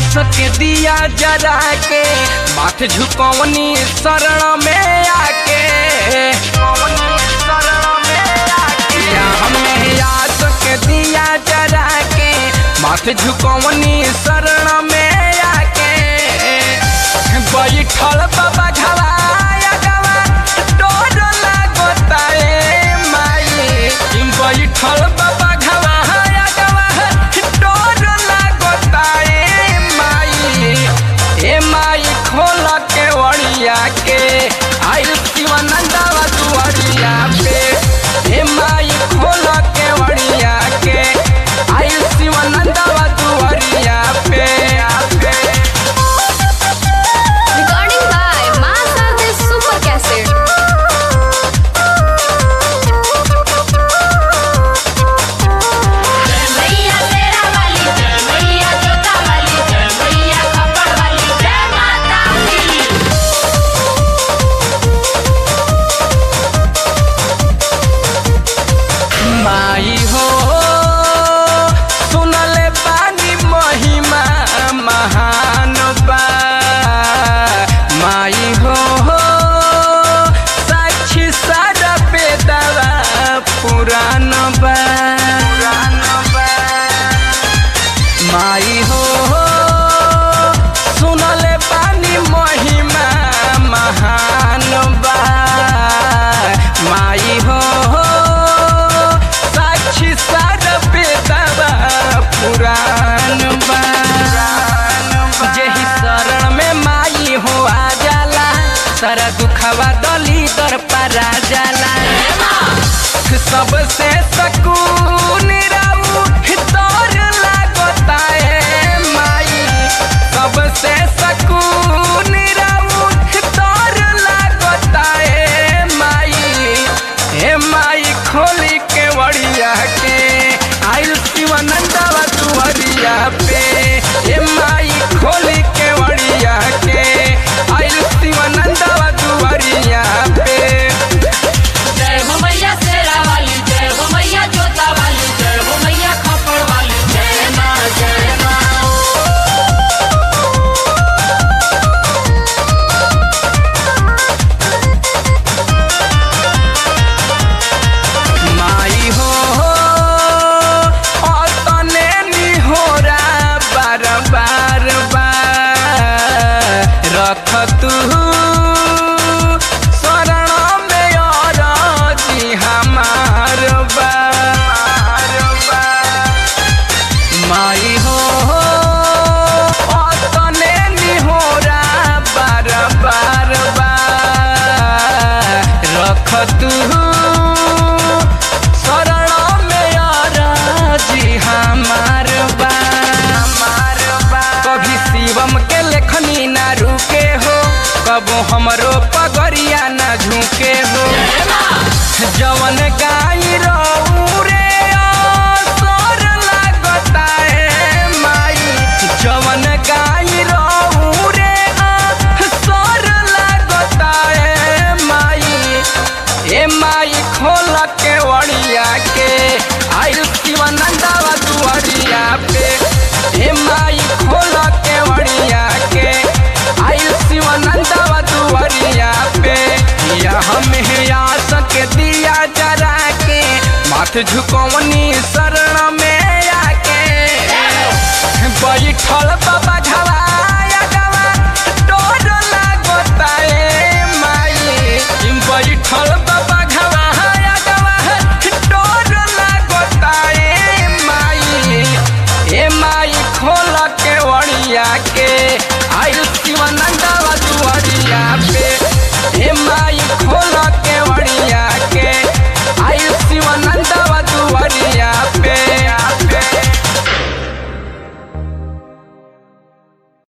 आस के दिया जरा के माथ झुकवनी शरण में आके या हमें आस के दिया जरा के माथ झुकवनी शरण में आके बैठल बाबा घवाया गवा डोर लागता ए माई बैठल बाबा घवाया गवा डोर लागता ए माई ए माई खोल के वड़िया के आइल शिवानंदवा दुआरिया पे ए माई खोल के वड़िया के आइल शिवानंदवा दुआरिया पे पे Recording by Master Super Cassette. मैया तेरा वाली जय मैया जोता वाली जय मैया खप्पड़ वाली जय माता दी माई हो सुनले पानी महिमा महान बा माई हो साक्षी सारा बेदवा पुरान बा माई हो सुनले पानी महिमा महान बा माई हो साक्षी सारा बेदवा पुरान बा जेही शरण में माई हो आ जाला सारा दुखवा दली दर परा जाला सबसे सकून राऊ तोर लागता है माई सबसे सकून राऊ तोर लागता है माई हे माई खोली के वड़िया के आइल शिवानंदवा दुआरिया पे हे माई खोली के वड़िया के आइल शिवानंदवा दुआरिया पे जय हो मैया तेरा वाली जय हो मैया जोता वाली जय हो मैया खप्पड़ वाली जय माँ जय माँ माई हो और तने निहोरा बार बार बार रख तू शरण में और जी हमार बार माई हो और तने निहोरा बार बार बार रख तू शरण में जी हमार बा कभी शिवम के लेखनी ना रुके हो कबो हमरो पगरिया ना झुके हो जवन गाई रहू रे असर लागता है माई जवन गाई रहू रे असर लागता है माई ए माई खोल के वड़िया के आइल शिवानंदवा दुआरिया पे ए माई खोल के वड़िया के आइल शिवानंदवा दुआरिया पे या हमें आस के दिया जरा के माथ झुकवनी शरण में आके बैठल बाबा घवा